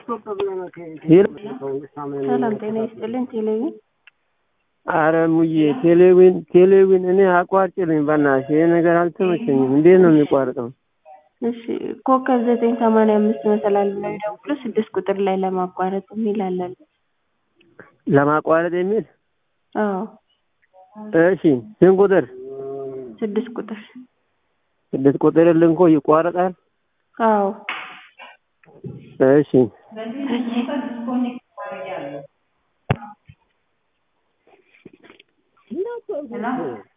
ሰላም ጤና ይስጥልን። ቴሌቪዥን አረ ሙዬ ቴሌዊን ቴሌዊን እኔ አቋርጭልኝ በእናትሽ ይሄ ነገር አልተመቸኝም። እንዴት ነው የሚቋርጠው? እሺ ኮከብ ዘጠኝ ሰማንያ አምስት መሰላል ብለው ይደውሉ ስድስት ቁጥር ላይ ለማቋረጥ የሚል አለን። ለማቋረጥ የሚል አዎ እሺ ስንት ቁጥር? ስድስት ቁጥር ስድስት ቁጥር ልንኮ ይቋረጣል? አዎ እሺ እሺ